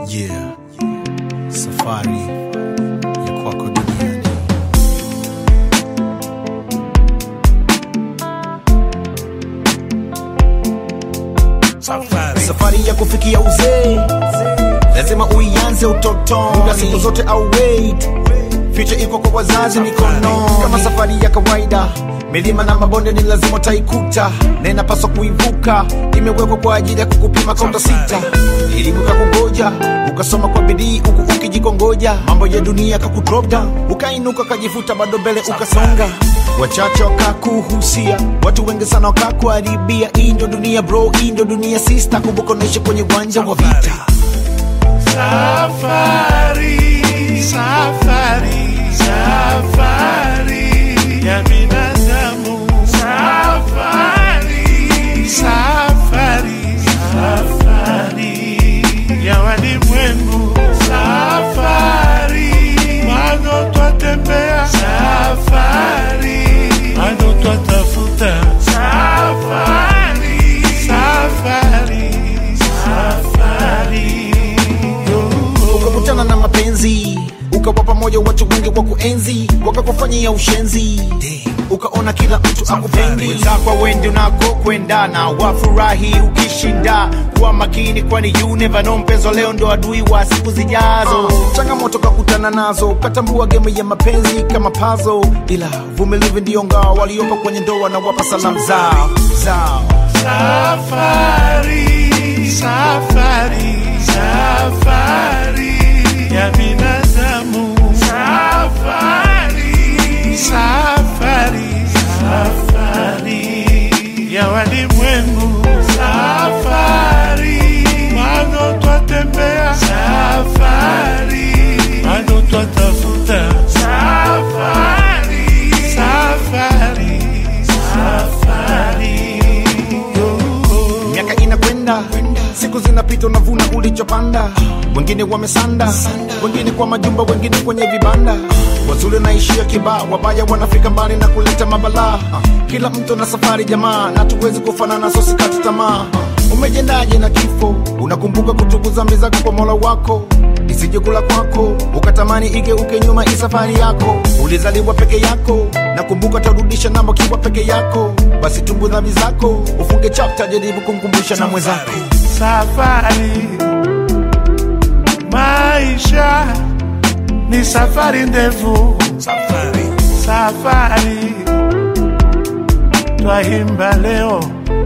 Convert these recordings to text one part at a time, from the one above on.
Yeah. Safari ya kwako duniani. Safari ya kufikia uzee lazima uianze utotoni, muda siku zote au wait Future iko kwa wazazi mikono, kama safari ya kawaida. Milima na mabonde ni lazima utaikuta, na inapaswa kuivuka. Imewekwa kwa ajili ya kukupima kaunta sita, elimu kakungoja, ukasoma kwa bidii huku ukijikongoja. Mambo ya dunia kakudrop down, ukainuka kajivuta, bado mbele ukasonga. Wachache wakakuhusia, watu wengi sana wakakuharibia. Hii ndio dunia bro, hii ndio dunia sister. Kumbuka unaishi kwenye uwanja wa vita. Safari, safari, safari ya binadamu. Safari, safari, safari ya walimwengu. Safari, bado twatembea. Safari, bado twatafuta. Safari, safari, safari. ukakutana na mapenzi ukawa pamoja watu wengi wa kuenzi wakakufanyia ushenzi ukaona kila mtu akupendi wenzako wendi unakokwendana wafurahi ukishinda kuwa makini kwani you never know mpenzo leo ndo adui wa siku zijazo changamoto kakutana nazo ukatambua game ya mapenzi kama pazo ila vumilivu ndio ngao waliopo kwenye ndoa na wapa salamu zao zao Safari, safari, safari ya binadamu. Safari, safari, safari ya walimwengu. Safari, bado twatembea. Safari, bado twatafuta. Safari, safari, safari. miaka inakwenda siku zinapita unavuna ulichopanda wengine wamesanda wengine kwa majumba wengine kwenye vibanda wazuri naishia kibaa wabaya wanafika mbali na kuleta mabalaa kila mtu na safari jamaa na tuwezi kufanana so sikati tamaa umejendaje na kifo unakumbuka kutubu dhambi zako kwa mola wako isije kula kwako ukatamani igeuke nyuma hii safari yako ulizaliwa peke yako nakumbuka tarudisha namba kiwa peke yako basi tumbu dhambi zako ufunge chapta jaribu kumkumbusha na mwenzako Safari, maisha ni safari ndefu. Safari, twaimba leo.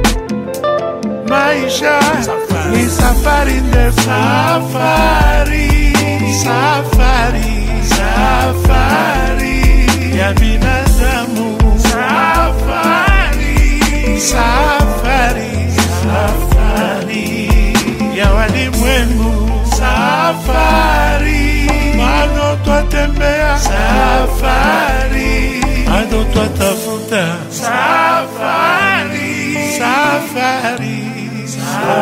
Maisha ni safari ndefu. Safari, safari, safari ya binadamu. Safari, safari, safari ya walimwengu. Safari, bado twatembea. Safari, bado twatafuta. Safari, safari, safari.